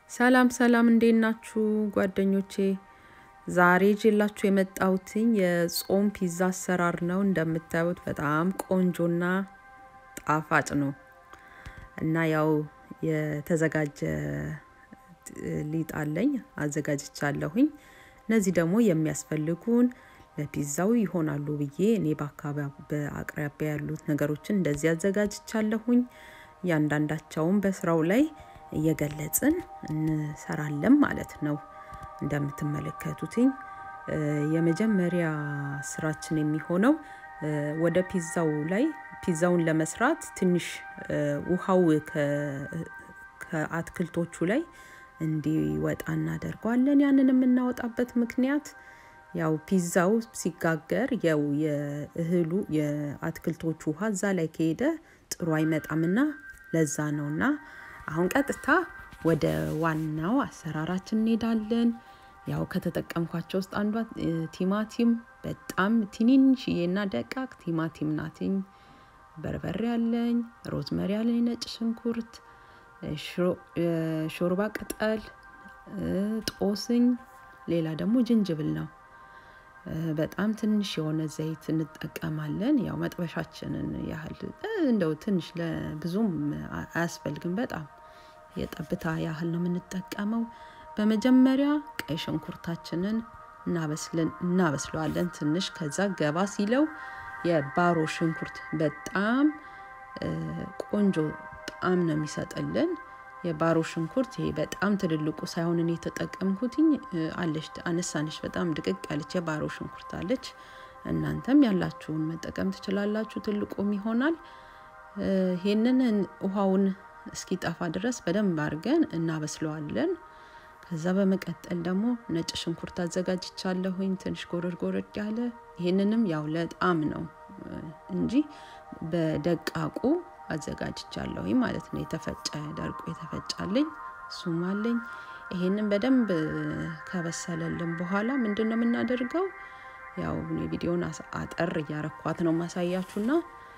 ሰላም ሰላም፣ እንዴት ናችሁ ጓደኞቼ? ዛሬ ይዤላችሁ የመጣሁትኝ የጾም ፒዛ አሰራር ነው። እንደምታዩት በጣም ቆንጆና ጣፋጭ ነው እና ያው የተዘጋጀ ሊጥ አለኝ አዘጋጅቻለሁኝ። እነዚህ ደግሞ የሚያስፈልጉን ለፒዛው ይሆናሉ ብዬ እኔ በአቅራቢያ ያሉት ነገሮችን እንደዚህ አዘጋጅቻለሁኝ። እያንዳንዳቸውን በስራው ላይ እየገለጽን እንሰራለን ማለት ነው። እንደምትመለከቱትኝ የመጀመሪያ ስራችን የሚሆነው ወደ ፒዛው ላይ ፒዛውን ለመስራት ትንሽ ውሃው ከአትክልቶቹ ላይ እንዲወጣ እናደርገዋለን። ያንን የምናወጣበት ምክንያት ያው ፒዛው ሲጋገር ያው የእህሉ የአትክልቶቹ ውሃ እዛ ላይ ከሄደ ጥሩ አይመጣምና ለዛ ነውና አሁን ቀጥታ ወደ ዋናው አሰራራችን እንሄዳለን። ያው ከተጠቀምኳቸው ውስጥ አንዷ ቲማቲም በጣም ትንንሽዬና ደቃቅ ቲማቲም ናትኝ። በርበሬ አለኝ፣ ሮዝመሪ አለኝ፣ ነጭ ሽንኩርት፣ ሾርባ ቅጠል፣ ጦስኝ፣ ሌላ ደግሞ ዝንጅብል ነው። በጣም ትንሽ የሆነ ዘይት እንጠቀማለን። ያው መጥበሻችንን ያህል እንደው ትንሽ ለብዙም አያስፈልግም። በጣም የጠብታ ያህል ነው የምንጠቀመው። በመጀመሪያ ቀይ ሽንኩርታችንን እናበስለዋለን ትንሽ። ከዛ ገባ ሲለው የባሮ ሽንኩርት በጣም ቆንጆ ጣዕም ነው የሚሰጥልን። የባሮ ሽንኩርት ይሄ በጣም ትልልቁ ሳይሆን እኔ የተጠቀምኩትኝ አለች አነሳነች በጣም ድቅቅ ያለች የባሮ ሽንኩርት አለች። እናንተም ያላችሁን መጠቀም ትችላላችሁ። ትልቁም ይሆናል። ይሄንን ውሃውን እስኪጠፋ ድረስ በደንብ አድርገን እናበስለዋለን። ከዛ በመቀጠል ደግሞ ነጭ ሽንኩርት አዘጋጅቻለሁኝ ትንሽ ጎረድ ጎረድ ያለ። ይሄንንም ያው ለጣዕም ነው እንጂ በደቃቁ አዘጋጅቻለሁኝ ማለት ነው። የተፈጨ ደርቆ የተፈጫልኝ እሱም አለኝ። ይሄንን በደንብ ከበሰለልን በኋላ ምንድን ነው የምናደርገው? ያው የቪዲዮን አጠር እያረኳት ነው ማሳያችሁና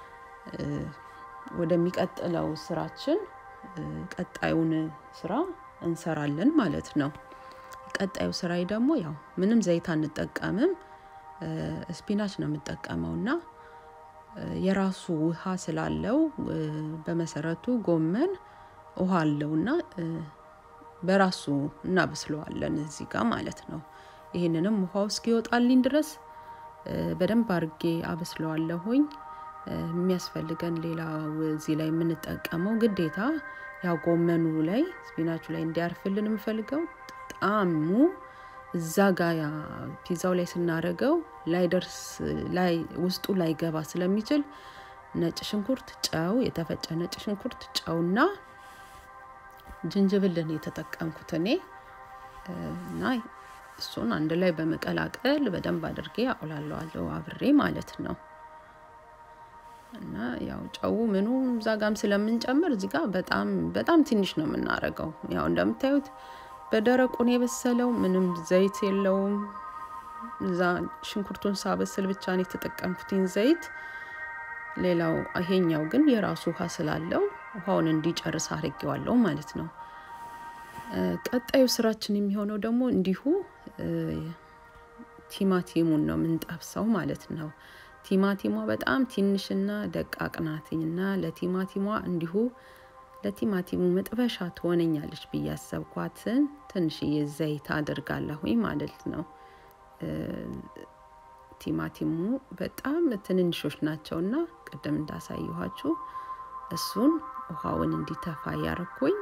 ወደሚቀጥለው ስራችን ቀጣዩን ስራ እንሰራለን ማለት ነው። ቀጣዩ ስራዬ ደግሞ ያው ምንም ዘይት አንጠቀምም። ስፒናች ነው የምጠቀመው እና የራሱ ውሃ ስላለው በመሰረቱ ጎመን ውሃ አለው እና በራሱ እናበስለዋለን እዚህ ጋር ማለት ነው። ይህንንም ውሃው እስኪወጣልኝ ድረስ በደንብ አርጌ አበስለዋለሁኝ። የሚያስፈልገን ሌላ እዚህ ላይ የምንጠቀመው ግዴታ ያው ጎመኑ ላይ ስፒናቹ ላይ እንዲያርፍልን የምፈልገው ጣዕሙ እዛ ጋ ፒዛው ላይ ስናደርገው ላይደርስ ላይ ውስጡ ላይ ገባ ስለሚችል ነጭ ሽንኩርት፣ ጨው፣ የተፈጨ ነጭ ሽንኩርት፣ ጨውና ዝንጅብልን የተጠቀምኩት እኔ እና እሱን አንድ ላይ በመቀላቀል በደንብ አድርጌ አቁላለዋለሁ አብሬ ማለት ነው። እና ያው ጨው ምኑ እዛ ጋም ስለምንጨምር እዚህ ጋር በጣም በጣም ትንሽ ነው የምናደርገው። ያው እንደምታዩት በደረቁን የበሰለው ምንም ዘይት የለውም። እዛ ሽንኩርቱን ሳበስል ብቻ ነው የተጠቀምኩትኝ ዘይት። ሌላው ይሄኛው ግን የራሱ ውሃ ስላለው ውሃውን እንዲጨርስ አድርጌዋለሁ ማለት ነው። ቀጣዩ ስራችን የሚሆነው ደግሞ እንዲሁ ቲማቲሙን ነው የምንጠብሰው ማለት ነው። ቲማቲሟ በጣም ትንሽና ደቃቅ ናትኝና ለቲማቲሟ እንዲሁ ለቲማቲሙ መጥበሻ ትሆነኛለች ብዬ ያሰብኳትን ትንሽዬ ዘይት አድርጋለሁኝ ማለት ነው። ቲማቲሙ በጣም ትንንሾች ናቸውና ቅድም እንዳሳየኋችሁ እሱን ውሃውን እንዲተፋ እያረኩኝ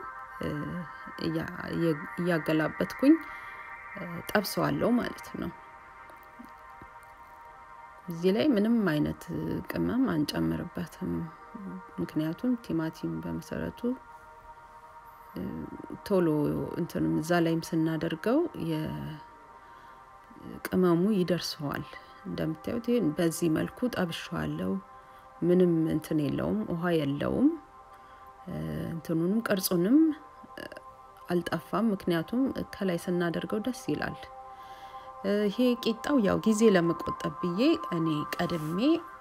እያገላበትኩኝ ጠብሰዋለሁ ማለት ነው። እዚህ ላይ ምንም አይነት ቅመም አንጨምርበትም። ምክንያቱም ቲማቲም በመሰረቱ ቶሎ እንትንም እዛ ላይም ስናደርገው የቅመሙ ይደርሰዋል። እንደምታዩት ይህን በዚህ መልኩ ጠብሸዋለሁ። ምንም እንትን የለውም፣ ውሃ የለውም። እንትኑንም ቅርጹንም አልጠፋም። ምክንያቱም ከላይ ስናደርገው ደስ ይላል። ይሄ ቂጣው ያው ጊዜ ለመቆጠብ ብዬ እኔ ቀድሜ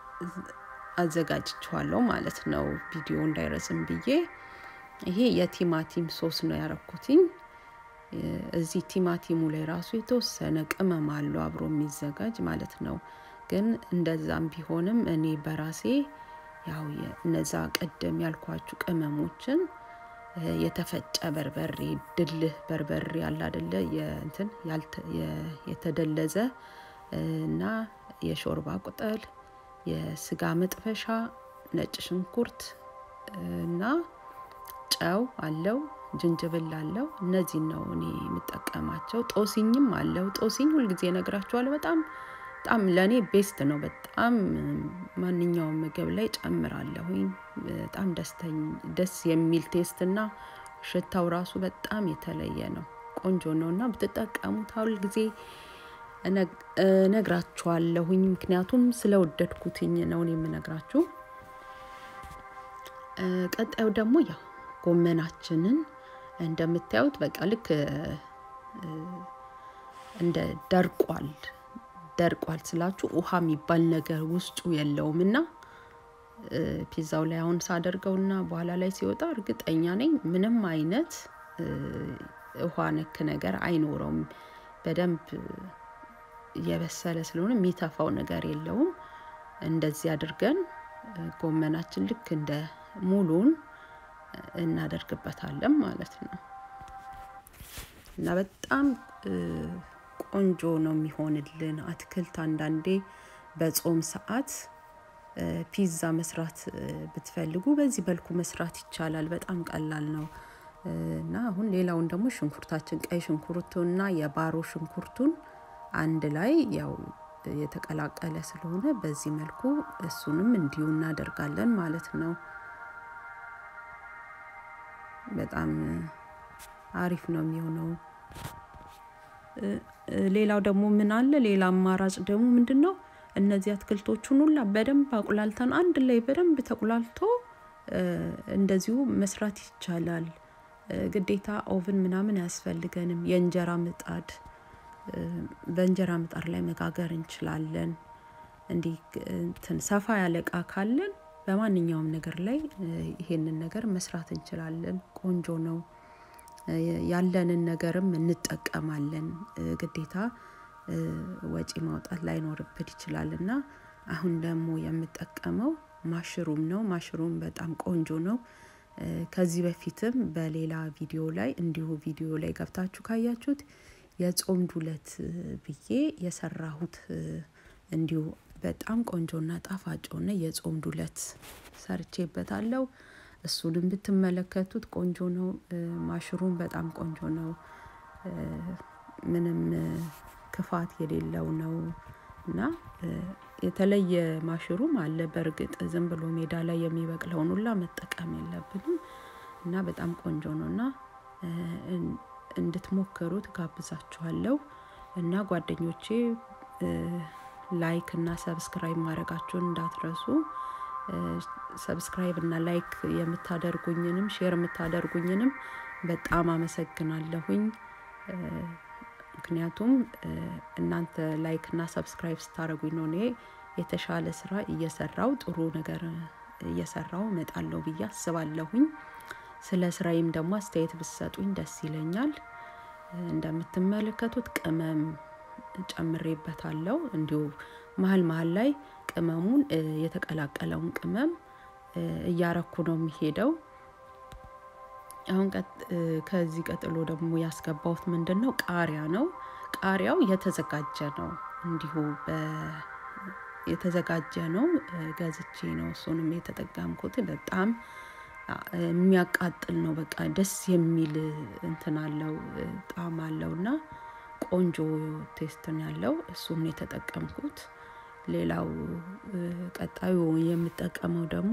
አዘጋጅቼዋለሁ ማለት ነው፣ ቪዲዮ እንዳይረዝም ብዬ። ይሄ የቲማቲም ሶስ ነው ያረኩትኝ። እዚህ ቲማቲሙ ላይ ራሱ የተወሰነ ቅመም አለው አብሮ የሚዘጋጅ ማለት ነው። ግን እንደዛም ቢሆንም እኔ በራሴ ያው እነዛ ቀደም ያልኳችሁ ቅመሞችን የተፈጨ በርበሬ ድልህ በርበሬ ያለ አደለ የእንትን የተደለዘ እና የሾርባ ቅጠል፣ የስጋ መጥበሻ፣ ነጭ ሽንኩርት እና ጨው አለው፣ ጅንጅብል አለው። እነዚህን ነው እኔ የምጠቀማቸው። ጦሲኝም አለው። ጦሲኝ ሁልጊዜ እነግራችኋለሁ። በጣም በጣም ለእኔ ቤስት ነው። በጣም ማንኛውም ምግብ ላይ ጨምራለሁኝ። በጣም ደስ የሚል ቴስት እና ሽታው ራሱ በጣም የተለየ ነው። ቆንጆ ነው እና ብትጠቀሙት ሁል ጊዜ እነግራችኋለሁኝ። ምክንያቱም ስለወደድኩትኝ ነው እኔ የምነግራችሁ። ቀጣዩ ደግሞ ያው ጎመናችንን እንደምታዩት በቃ ልክ እንደ ደርቋል ደርቋል ስላችሁ ውሃ የሚባል ነገር ውስጡ የለውም እና ፒዛው ላይ አሁን ሳደርገውና በኋላ ላይ ሲወጣ እርግጠኛ ነኝ ምንም አይነት ውሃ ነክ ነገር አይኖረውም። በደንብ የበሰለ ስለሆነ የሚተፋው ነገር የለውም። እንደዚህ አድርገን ጎመናችን ልክ እንደ ሙሉን እናደርግበታለን ማለት ነው እና በጣም ቆንጆ ነው የሚሆንልን። አትክልት አንዳንዴ በጾም ሰዓት ፒዛ መስራት ብትፈልጉ በዚህ በልኩ መስራት ይቻላል። በጣም ቀላል ነው እና አሁን ሌላውን ደግሞ ሽንኩርታችን ቀይ ሽንኩርቱና የባሮ ሽንኩርቱን አንድ ላይ ያው የተቀላቀለ ስለሆነ በዚህ መልኩ እሱንም እንዲሁ እናደርጋለን ማለት ነው። በጣም አሪፍ ነው የሚሆነው። ሌላው ደግሞ ምን አለ? ሌላ አማራጭ ደግሞ ምንድን ነው? እነዚህ አትክልቶቹን ሁላ በደንብ አቁላልተን አንድ ላይ በደንብ ተቁላልቶ እንደዚሁ መስራት ይቻላል። ግዴታ ኦቭን ምናምን አያስፈልገንም። የእንጀራ ምጣድ በእንጀራ ምጣድ ላይ መጋገር እንችላለን። እንዲህ እንትን ሰፋ ያለ እቃ ካለን በማንኛውም ነገር ላይ ይሄንን ነገር መስራት እንችላለን። ቆንጆ ነው። ያለንን ነገርም እንጠቀማለን። ግዴታ ወጪ ማውጣት ላይኖርብን ይችላል እና አሁን ደግሞ የምጠቀመው ማሽሩም ነው። ማሽሩም በጣም ቆንጆ ነው። ከዚህ በፊትም በሌላ ቪዲዮ ላይ እንዲሁ ቪዲዮ ላይ ገብታችሁ ካያችሁት የጾም ዱለት ብዬ የሰራሁት እንዲሁ በጣም ቆንጆና ጣፋጭ ሆነ የጾም ዱለት ሰርቼበታለሁ። እሱንም ብትመለከቱት ቆንጆ ነው። ማሽሩም በጣም ቆንጆ ነው። ምንም ክፋት የሌለው ነው እና የተለየ ማሽሩም አለ። በእርግጥ ዝም ብሎ ሜዳ ላይ የሚበቅለውን ሁላ መጠቀም የለብንም እና በጣም ቆንጆ ነው እና እንድትሞክሩት ጋብዛችኋለሁ እና ጓደኞቼ ላይክ እና ሰብስክራይብ ማድረጋችሁን እንዳትረሱ። ሰብስክራይብ እና ላይክ የምታደርጉኝንም ሼር የምታደርጉኝንም በጣም አመሰግናለሁኝ። ምክንያቱም እናንተ ላይክ እና ሰብስክራይብ ስታደርጉኝ ነው እኔ የተሻለ ስራ እየሰራው ጥሩ ነገር እየሰራው እመጣለሁ ብዬ አስባለሁኝ። ስለ ስራዬም ደግሞ አስተያየት ብትሰጡኝ ደስ ይለኛል። እንደምትመለከቱት ቅመም ጨምሬበታለሁ። እንዲሁ መሀል መሀል ላይ ቅመሙን የተቀላቀለውን ቅመም እያረኩ ነው የሚሄደው። አሁን ከዚህ ቀጥሎ ደግሞ ያስገባሁት ምንድን ነው? ቃሪያ ነው። ቃሪያው የተዘጋጀ ነው። እንዲሁ የተዘጋጀ ነው። ገዝቼ ነው እሱንም የተጠቀምኩት። በጣም የሚያቃጥል ነው። በቃ ደስ የሚል እንትን አለው ጣዕም አለው እና ቆንጆ ቴስትን ያለው እሱን የተጠቀምኩት። ሌላው ቀጣዩ የምጠቀመው ደግሞ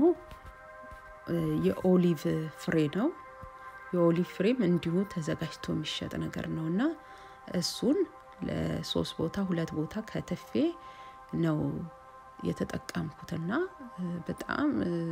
የኦሊቭ ፍሬ ነው። የኦሊቭ ፍሬም እንዲሁ ተዘጋጅቶ የሚሸጥ ነገር ነው እና እሱን ለሶስት ቦታ ሁለት ቦታ ከትፌ ነው የተጠቀምኩትና በጣም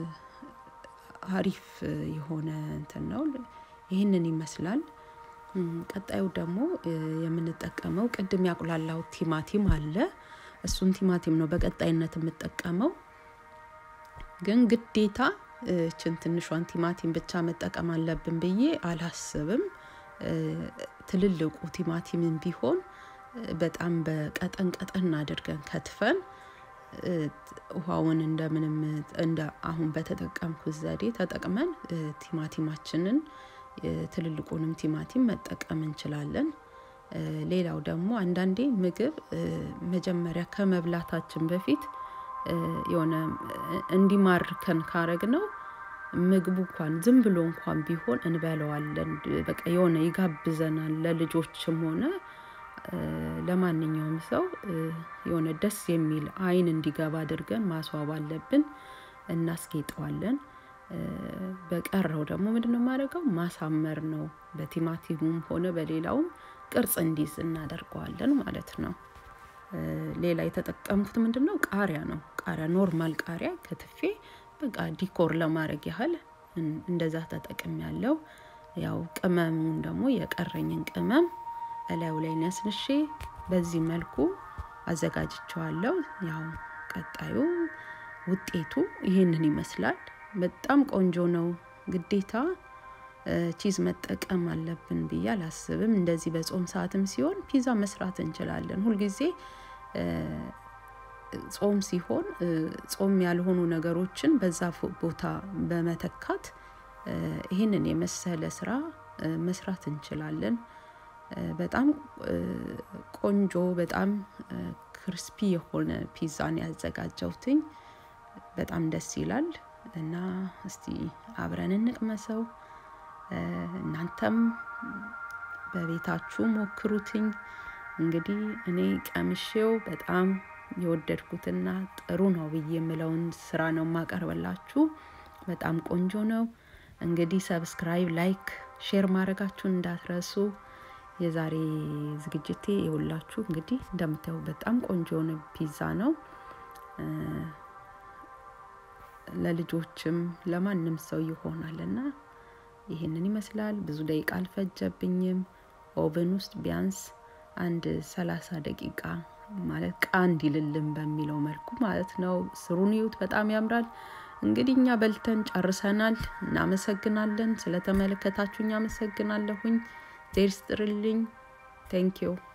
አሪፍ የሆነ እንትን ነው። ይህንን ይመስላል። ቀጣዩ ደግሞ የምንጠቀመው ቅድም ያቁላላው ቲማቲም አለ። እሱን ቲማቲም ነው በቀጣይነት የምጠቀመው። ግን ግዴታ እችን ትንሿን ቲማቲም ብቻ መጠቀም አለብን ብዬ አላስብም። ትልልቁ ቲማቲምን ቢሆን በጣም በቀጠን ቀጠን አድርገን ከትፈን ውሃውን እንደምንም እንደ አሁን በተጠቀምኩት ዘዴ ተጠቅመን ቲማቲማችንን ትልልቁንም ቲማቲም መጠቀም እንችላለን። ሌላው ደግሞ አንዳንዴ ምግብ መጀመሪያ ከመብላታችን በፊት የሆነ እንዲማርከን ካረግ ነው ምግቡ እንኳን ዝም ብሎ እንኳን ቢሆን እንበለዋለን። በቃ የሆነ ይጋብዘናል። ለልጆችም ሆነ ለማንኛውም ሰው የሆነ ደስ የሚል አይን እንዲገባ አድርገን ማስዋብ አለብን። እናስጌጠዋለን። በቀረው ደግሞ ምንድነው የማደርገው ማሳመር ነው። በቲማቲሙም ሆነ በሌላውም ቅርጽ እንዲይዝ እናደርገዋለን ማለት ነው። ሌላ የተጠቀምኩት ምንድነው ቃሪያ ነው። ቃሪያ ኖርማል ቃሪያ ከትፌ በቃ ዲኮር ለማድረግ ያህል እንደዛ ተጠቅሜያለሁ። ያው ቅመሙን ደግሞ የቀረኝን ቅመም እላዩ ላይ ነስንሼ በዚህ መልኩ አዘጋጅቼዋለሁ። ያው ቀጣዩ ውጤቱ ይሄንን ይመስላል። በጣም ቆንጆ ነው። ግዴታ ቺዝ መጠቀም አለብን ብዬ አላስብም። እንደዚህ በጾም ሰዓትም ሲሆን ፒዛ መስራት እንችላለን። ሁልጊዜ ጾም ሲሆን ጾም ያልሆኑ ነገሮችን በዛ ቦታ በመተካት ይህንን የመሰለ ስራ መስራት እንችላለን። በጣም ቆንጆ በጣም ክርስፒ የሆነ ፒዛን ያዘጋጀሁትኝ በጣም ደስ ይላል። እና እስቲ አብረን እንቅመሰው። እናንተም በቤታችሁ ሞክሩትኝ። እንግዲህ እኔ ቀምሼው በጣም የወደድኩትና ጥሩ ነው ብዬ የምለውን ስራ ነው የማቀርብላችሁ። በጣም ቆንጆ ነው። እንግዲህ ሰብስክራይብ፣ ላይክ፣ ሼር ማድረጋችሁን እንዳትረሱ። የዛሬ ዝግጅቴ የሁላችሁ እንግዲህ እንደምታዩ በጣም ቆንጆ የሆነ ፒዛ ነው። ለልጆችም ለማንም ሰው ይሆናል እና ይህንን ይመስላል። ብዙ ደቂቃ አልፈጀብኝም። ኦቨን ውስጥ ቢያንስ አንድ ሰላሳ ደቂቃ ማለት ቃ እንዲልልን በሚለው መልኩ ማለት ነው። ስሩን እዩት፣ በጣም ያምራል። እንግዲህ እኛ በልተን ጨርሰናል። እናመሰግናለን። ስለተመለከታችሁኝ አመሰግናለሁኝ። ዜር ስጥርልኝ። ቴንኪዩ